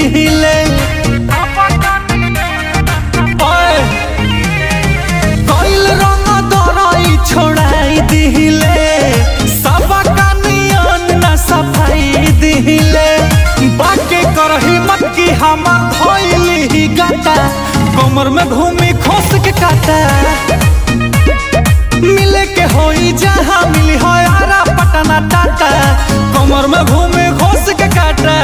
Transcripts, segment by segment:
दिहिले ओए, कइल रंग दरई छोड़ाई दिहिले सबका नियन न सफाई दिहिले बाके करही मत की हमर धोइली ही गाता कमर में घूमी खोस के काटा मिले के होई जहाँ मिली हो यारा पटना टाटा कमर में घूमे घोस के काटा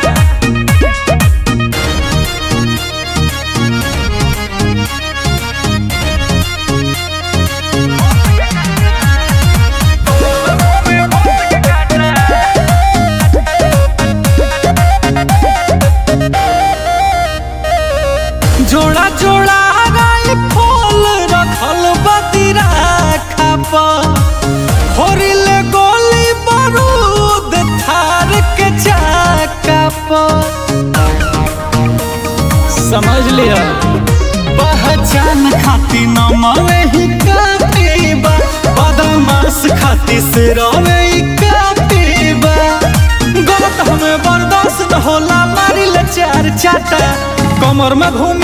जोड़ा जोड़ा राई फल रखल बतीरा खापा होरिले गोली बारूद थार के चाका पर समझ लिया पहचान खाती न माने ही काफी बा बदमाश खाती सिरवे ही काफी बा गलत हमें बर्दाश्त न होला मारी ले चार चाटा कमर में घूमी